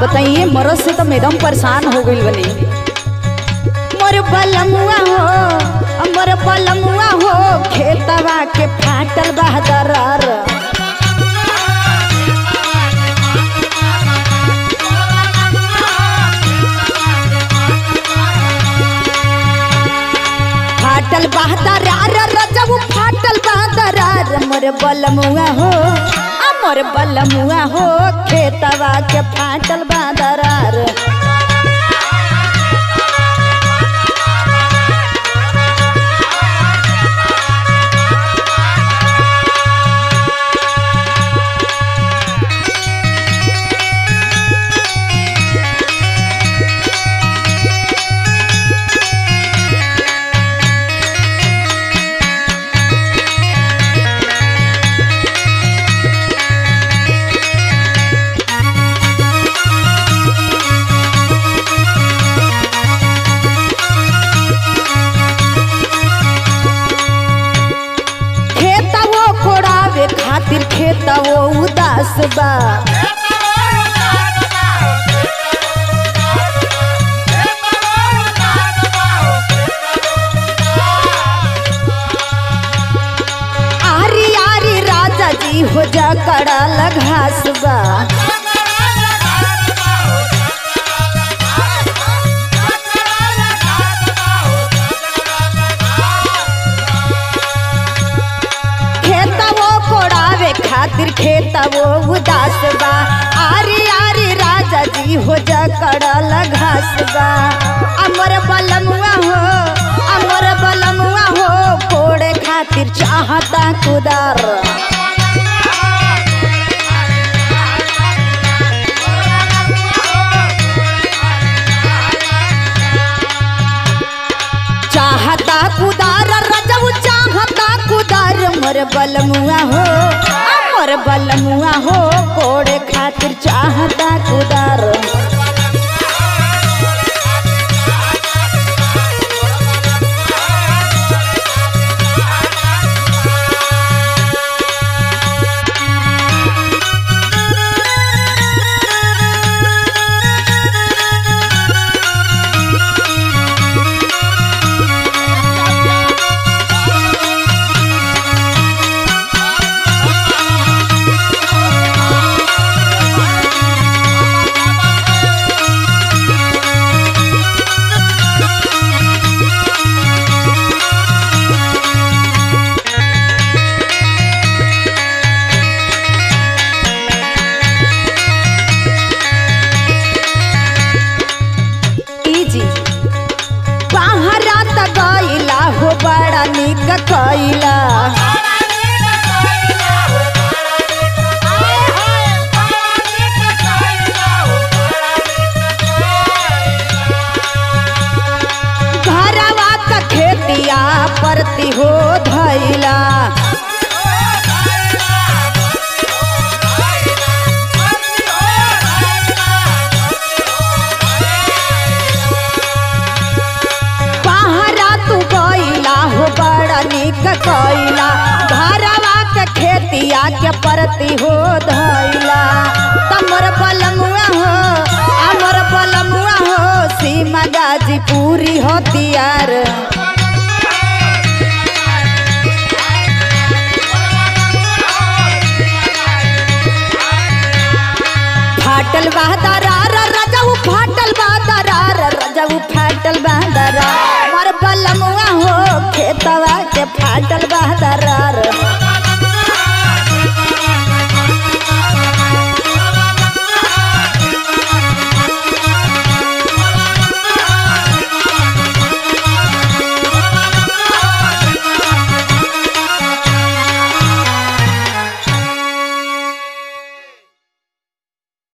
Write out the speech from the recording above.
बताइए मरद से तो एकदम परेशान हो गई बनी मोर बलमुआ हो मोर बलमुआ हो खेतवा के फाटल बहदरार फाटल बहदरार रजब फाटल बहदरार मोर बलमुआ हो आ मोर बलमुआ हो खेतवा के फाटल बहदरार खेतवो कोड़ावे खातिर खेतवो उदास बा आरी आरी राजा जी हो जा कड़ाल घास बा खेतवो कोड़ावे खातिर खेतवो उदास बा आरी आरी राजा जी हो जा कड़ाल घास बा अमर बलमुआ हो अमर बलमुआ हो कोड़े खातिर चाहता कुदार चाहता कुदार रजब चाहता कुदार मोर बलमुआ हो आ मोर बलमुआ हो कोड़े खातिर चाहता कुदार ई जी बाहरा त गईला हो बड़ा निक कईला घरवा त खेतिया परती हो धैला पहरा तू गईला हो बड़ा निक कईला घरवा के खेतिया के परती हो धैला तमर बलमुआ हो अमर बलमुआ हो सीमा गाजी पूरी हो तियार फाटल बहदरार रजऊ फाटल बहदरार रजऊ फाटल बहदरार मर बलमुआ हो खेतवा के फाटल बहदरार